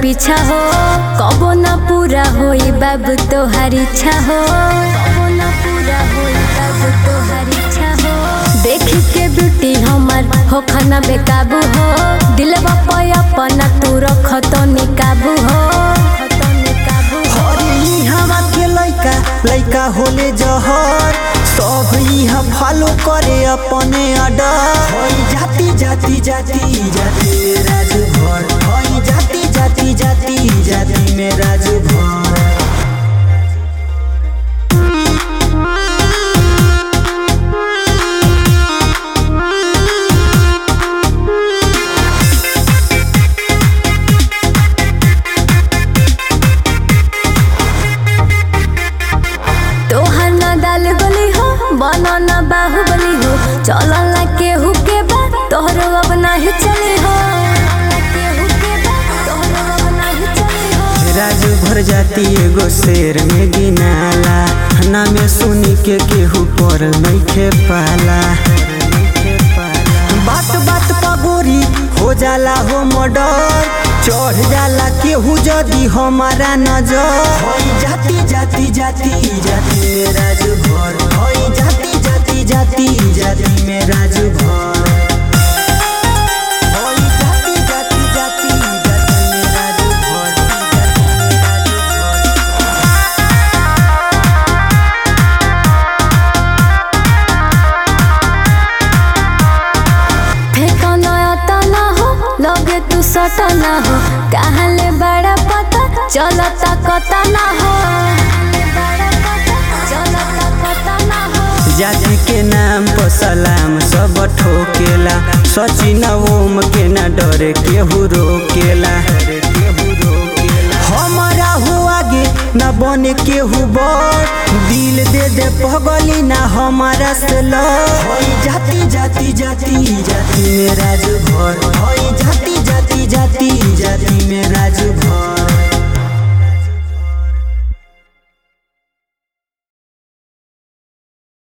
पीछा हो कबो ना पूरा होई बाबू तोहार इच्छा हो कबो ना पूरा होई बाबू तोहार इच्छा हो देखी के ब्यूटी हमर हो खाना बेकाबू हो दिलवा पे अपना तू रख तो निकाबू हो तो निकाबू हो हरी हवा के लइका लइका होले जहर सब इहा फॉलो करे अपने अडर हई जाति जाति जाति जाति में राजभर हई जाति जाति जाति जाति में राजभर तोहर ना दाल गली हो बना ना बाहुबली हो चलल ना केहू के बा तोहरो अब नाही चली हो केहू के बा तोहरो अब नाही चली हो राजू भर जाती एगो शेर में गिनाला हना में सुनी के केहू पर नइखे पाला बात बात पगोरी हो जाला हो मर्डर चढ़ जाला केहू जदी हमारा नजर हई जाति जाति जाति जाति में राजभर हई जाति जाति जाति जाति में राजभर हई जाति जाति जाति जाति में राजभर जाति में राजभर फेंको नया ना हो लगे तू सटा ना हो कहाँ ले बड़ा पता चलता कता ना हो चलता कता ना हो जाति के नाम पर सलाम सब ठोकेला सचिन ओम के न डरे केहू रोकेला हमारा हो आगे न बने केहू बड़ दिल दे दे पगली ना हमारा से लड़ जाति जाति जाति जाति में राजभर हई जाति जाति जाति जाति में राजभर